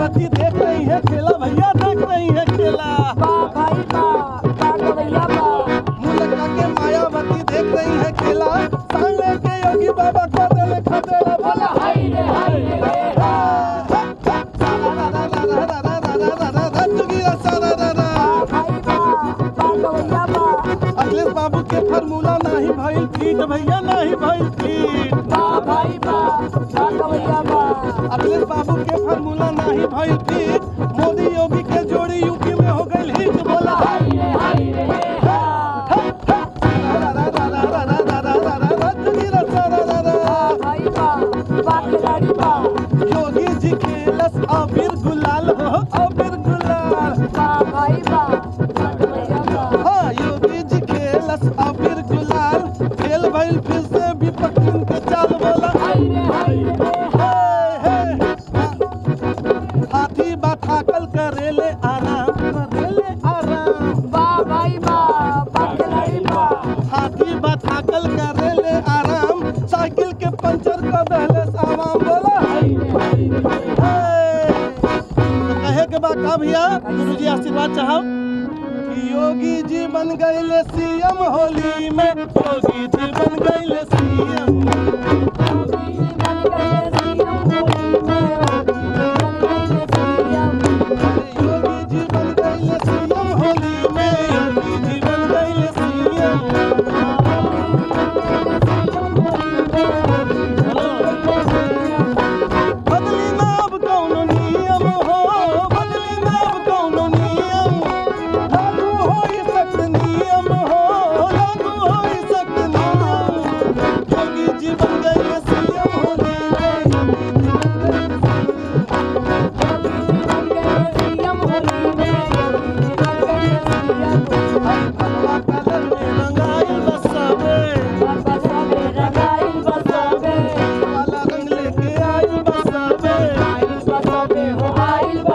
मायावती देख रही है खेला भैया देख रही है खेला बा भाई बा बा गवैया बा मुलका के मायावती देख रही है खेला सामने के योगी बाबा को देले खदेला बोला हाय रे हाय रे बा भाई बा बा गवैया बा अखिलेश बाबू के फार्मूला नहीं भइल फीट भैया नहीं भइल फीट बा भाई बा बा गवैया बा अखिलेश बाबू के फार्मूला नहीं भइल फीट मोदी योगी के जोड़ी यूपी में हो गई हिट बोला हाय रे हाय रे हा बा भाई बा बा खिलाड़ी बा योगी जी खेलस अबीर गुलाल हो अबीर गुलाल बा भाई बा बा गवैया बा हाँ योगी जी खेलस अबीर गुलाल खेल भइल फिर से विपक्षी के चाल बोला हाय रे हाय रे हे, हे। हाथी बा थाकल करेले आराम करेले आराम बा भाई बा बा खिलाड़ी बा हाथी बा थाकल करेले आराम साइकिल के पंचर कर दहले सामान बोला हाय रे हाय रे हे। तो कहे के बा का भैया गुरु जी आशीर्वाद चाहब कि योगी जी बन गए सीएम होली में योगी जी बन गए सीएम योगी जी बन गए सीएम होली में योगी जी बन गए सीएम बदली ना अब कौनो नियम हो बदली ना अब कौनो नियम लागू होई सख्त नियम हो लागू होई सख्त नियम योगी जी बन गए सीएम होली में हर भगवा कलर में रंगाइल बसावे वाला रंग लेके आइल बसावे